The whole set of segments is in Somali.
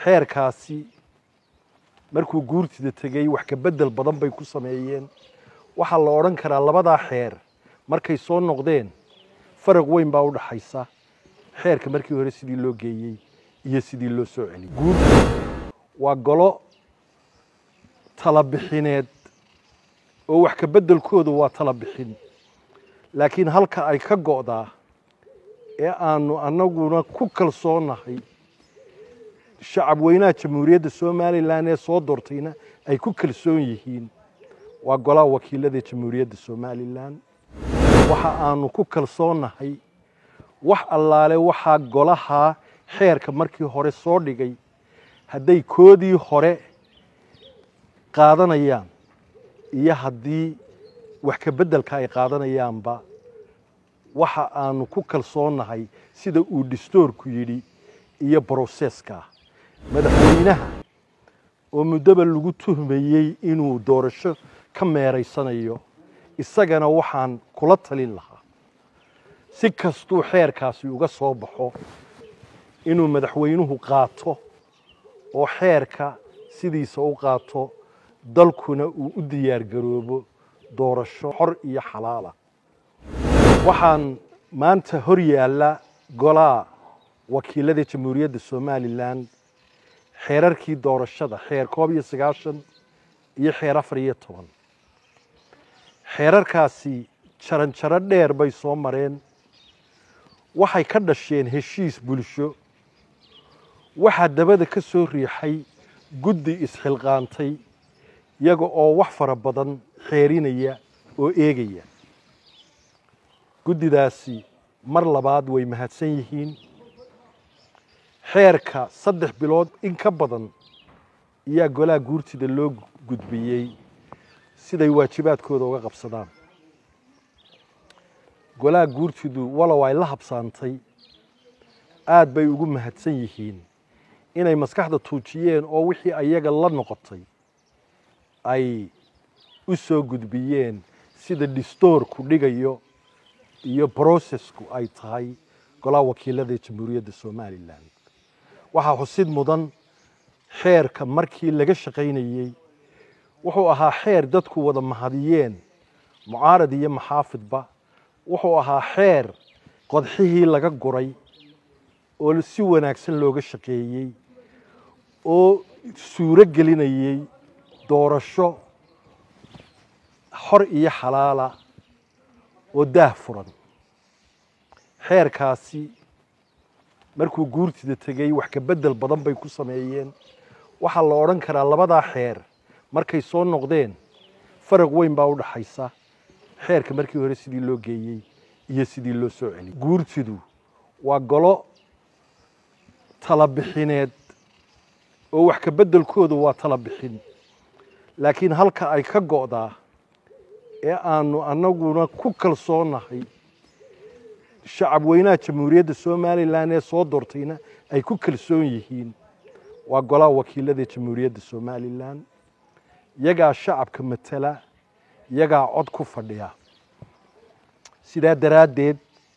xeerkaasi markuu guurtida tegey wax ka beddel badan bay ku sameeyeen waxaa la odhan karaa labadaa xeer markay soo noqdeen faraq weyn baa u dhaxaysa xeerka markii hore sidii loo geeyey iyo sidii loo soo celiyey guurtu waa golo talabixineed oo wax ka beddelkoodu waa tala bixin laakiin halka ay ka go'daa ee aanu annaguna ku kalsoonahay shacab weynaha jamhuuriyadda somalilan ee soo doortayna ay ku kalsoon yihiin waa golaha wakiilada jamhuuriyadda somalilan waxa aanu ku kalsoonahay wax allaale waxaa golaha xeerka markii hore soo dhigay hadday koodii hore qaadanayaan iyo haddii wax ka beddelka ay qaadanayaanba waxa aanu ku kalsoonahay sida uu dhistoorku yidhi iyo broseska madaxweynaha oo muddoba lagu tuhmayey inuu doorasho ka meeraysanayo isagana waxaan kula talin lahaa si kastuu xeerkaasi uga soo baxo inuu madaxweynuhu qaato oo xeerka sidiisa u qaato dalkuna uu u diyaar garoobo doorasho xor iyo xalaala waxaan maanta hor yaalla golaha wakiilada jamhuuriyadda somalilan xeerarkii doorashada xeer koob iyo sagaashan iyo xeer afar iyo toban xeerarkaasi jaran jaro dheer bay soo mareen waxay ka dhasheen heshiis bulsho waxaa dabada ka soo riixay guddi isxilqaantay iyaga oo wax fara badan xeerinaya oo eegaya guddidaasi mar labaad way mahadsan yihiin xeerka saddex bilood in ka badan ayaa golaha guurtida loo gudbiyey siday waajibaadkooda uga qabsadaan golaha guurtidu walow ay la habsaantay aad bay ugu mahadsan yihiin inay maskaxda tuujiyeen oo wixii ayaga la noqotay ay u soo gudbiyeen sida dhistoorku dhigayo iyo brosesku ay tahay golaha wakiilada jamhuuriyadda somalilan waxaa xusid mudan xeerka markii laga shaqaynayey wuxuu ahaa xeer dadku wada mahadiyeen mucaarad iyo maxaafidba wuxuu ahaa xeer qodxihii laga guray oo si wanaagsan looga shaqeeyey oo suuro gelinayey doorasho xor iyo xalaala oo daah furan xeerkaasi markuu guurtida tegey wax ka beddel badan bay ku sameeyeen waxaa la odhan karaa labadaa xeer markay soo noqdeen faraq weyn baa u dhaxaysa xeerka markii hore sidii loo geeyey iyo sidii loo soo celiyey guurtidu waa golo talabixineed oo wax ka beddelkoodu waa tala bixin laakiin halka ay ka go'daa ee aanu annaguna ku kalsoonahay shacab weynaha jamhuuriyadda somalilan ee soo doortayna ay ku kalsoon yihiin waa golaha wakiilada jamhuuriyadda somalilan iyagaa shacabka matala iyagaa cod ku fadhiya sidaa daraaddeed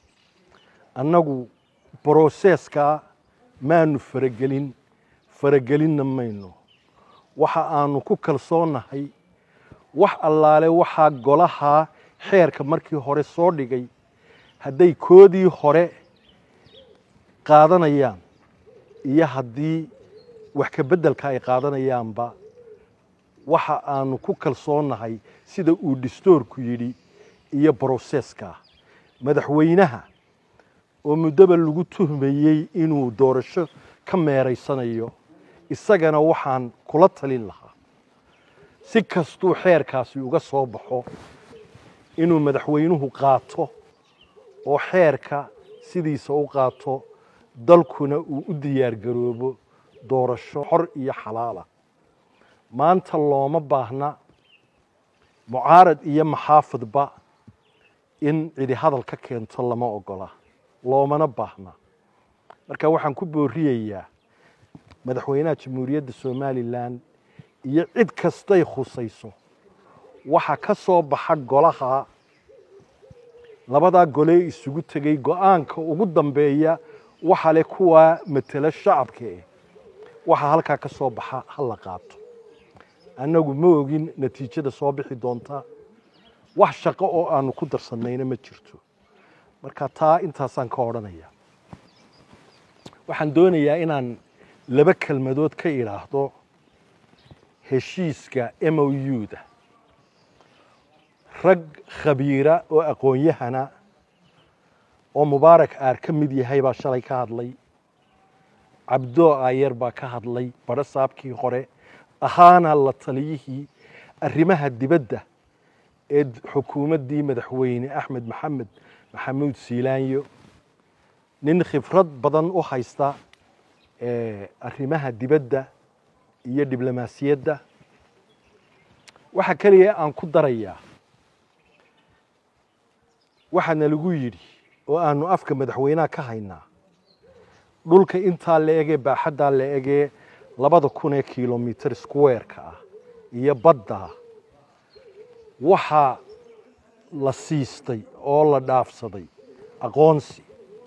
annagu broseskaa maanu faragelin faragelinna mayno waxa aanu ku kalsoonahay wax allaale waxaa golaha xeerka markii hore soo dhigay hadday koodii hore qaadanayaan iyo haddii wax ka beddelka ay qaadanayaanba waxa aanu ku kalsoonahay sida uu dhistoorku yidhi iyo broseska madaxweynaha oo muddoba lagu tuhmayey inuu doorasho ka meeraysanayo isagana waxaan kula talin lahaa si kastuu xeerkaasi uga soo baxo inuu madaxweynuhu qaato oo xeerka sidiisa u qaato dalkuna uu u diyaar garoobo doorasho xor iyo xalaala maanta looma baahna mucaarad iyo maxaafidba in cidi hadal ka keento lama ogola loomana baahna marka waxaan ku booriyayaa madaxweynaha jamhuuriyadda somalilan iyo cid kastay khusayso waxa ka soo baxa golaha labadaa golee isugu tegey go-aanka ugu dambeeya waxa leh kuwaa matelo shacabka eh waxa halkaa ka soo baxa ha la qaato annagu ma ogin natiijada soo bixi doonta wax shaqo oo aanu ku darsannayna ma jirto marka taa intaasaan ka odhanaya waxaan doonayaa inaan laba kelmadood ka idhaahdo heshiiska m o u-da rag khabiira oo aqoon-yahana oo mubaarak aar ka mid yahay baa shalay ka hadlay cabdoo aayar baa ka hadlay badho saabkii hore ahaana la taliyihii arrimaha dibadda ee xukuumaddii madaxweyne axmed maxamed maxamuud siilaanyo nin khibrad badan u haysta arrimaha dibadda iyo diblomaasiyadda waxaa keliya aan ku darayaa waxaana lagu yidhi oo aanu afka madaxweynaha ka haynaa dhulka intaa la egee baaxaddaa la egee labada kun ee kilomitir squareka ah iyo baddaa waxaa la siistay oo la dhaafsaday aqoonsi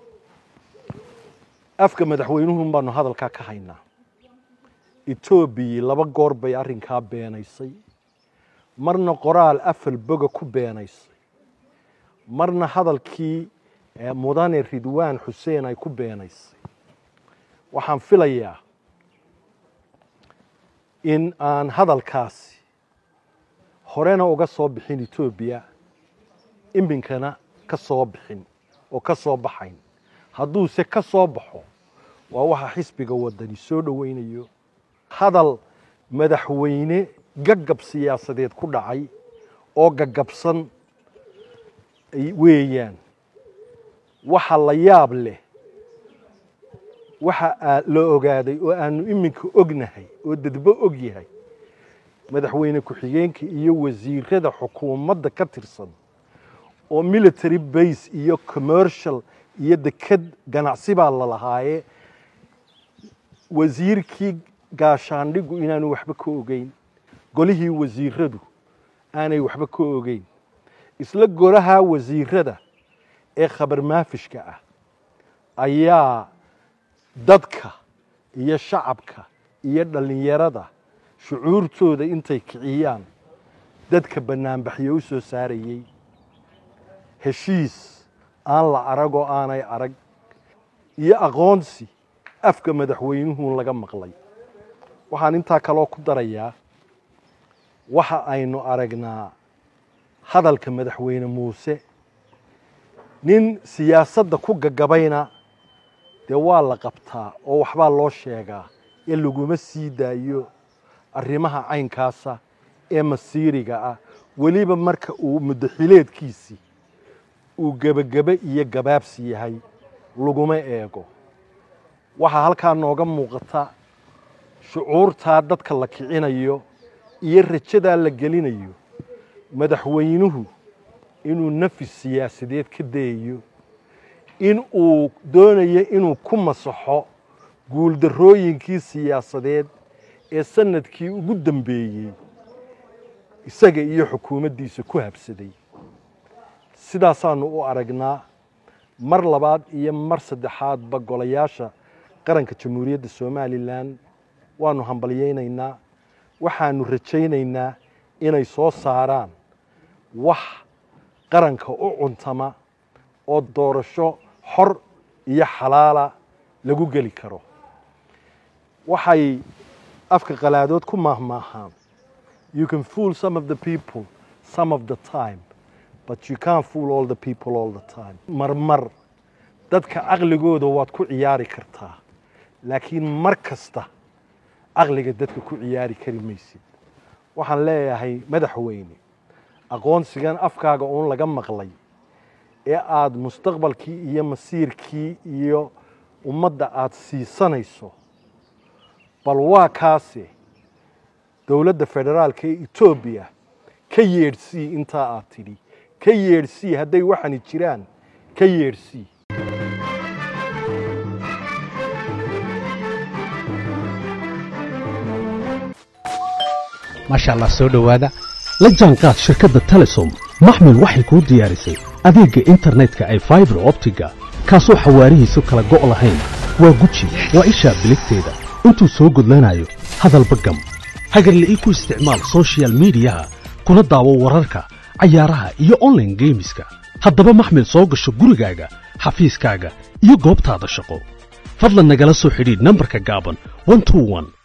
afka madaxweynuhun baanu hadalkaa ka haynaa etoobiya laba goor bay arrinkaa beenaysay marna qoraal afal boga ku beenaysay marna hadalkii mudane ridwaan xuseen ay ku beenaysay waxaan filayaa in aan hadalkaasi horena uga soo bixin etoobiya iminkana ka soo bixin oo ka soo baxayn hadduuse ka soo baxo waa waxa xisbiga waddani soo dhoweynayo hadal madaxweyne gagab siyaasadeed ku dhacay oo gagabsan weeyaan waxa la yaab leh waxa la ogaaday oo aanu iminka ognahay oo dadbo og yahay madaxweyne ku-xigeenka iyo wasiirada xukuumadda ka tirsan oo military base iyo commercial iyo deked ganacsi baa la lahaaye wasiirkii gaashaandhigu inaanu waxba ka ogeyn golihii wasiiradu aanay waxba ka ogeyn isla golaha wasiirada ee khabar maafishka ah ayaa dadka iyo shacabka iyo dhallinyarada shucuurtooda intay kiciyaan dadka bannaanbaxyo u soo saarayey heshiis aan la arag oo aanay arag iyo aqoonsi afka madaxweynuhu laga maqlay waxaan intaa kaloo ku darayaa waxa aynu aragnaa hadalka madaxweyne muuse nin siyaasadda ku gagabayna dee waa la qabtaa oo waxbaa loo sheegaa ee laguma sii daayo arrimaha caynkaasa ee masiiriga ah weliba marka uu muddaxileedkiisii uu gebagebe iyo gabaabsi yahay laguma eego waxaa halkaa nooga muuqata shucuurtaa dadka la kicinayo iyo rajadaa la gelinayo madaxweynuhu inuu nafis siyaasadeed ka dayayo in uu doonayo inuu ku masaxo guuldarrooyinkii siyaasadeed ee sanadkii ugu dambeeyey isaga iyo xukuumaddiisa ku habsaday sidaasaanu u aragnaa mar labaad iyo mar saddexaadba golayaasha qaranka jamhuuriyadda somalilan waanu hambalyaynaynaa waxaanu rajaynaynaa inay soo saaraan wax qaranka u cuntama oo doorasho xor iyo xalaala lagu geli karo waxay afka qalaadood ku maahmaahaan you can fool some of the people some of the time but you can't fool all the people all the time marmar dadka caqligooda waad ku ciyaari kartaa laakiin mar kasta caqliga dadka ku ciyaari kari maysid waxaan leeyahay madaxweyne aqoonsigan afkaaga uun laga maqlay ee aada mustaqbalkii iyo masiirkii iyo ummadda aada siisanayso bal waa kaase dowladda federaalka ee etoobiya ka yeedhsii intaa aad tidhi ka yeedhsii hadday waxani jiraan ka yeedhsii maasha allah soo dhowaada la jaanqaad shirkadda telesom maxmil waxay kuu diyaarisay adeegga internetka ay faibar optiga kaasoo xawaarihiisu kala go' lahayn waa guji waa ishaa biligteeda intuu soo gudlanayo hadalba gam hagarle ii ku isticmaal soshiyal miidiyaha kuna daawo wararka cayaaraha iyo onlaine geemiska haddaba maxmil soo gasho gurigaaga xafiiskaaga iyo goobtaada shaqo fadlan nagala soo xidhiidh nambarka gaaban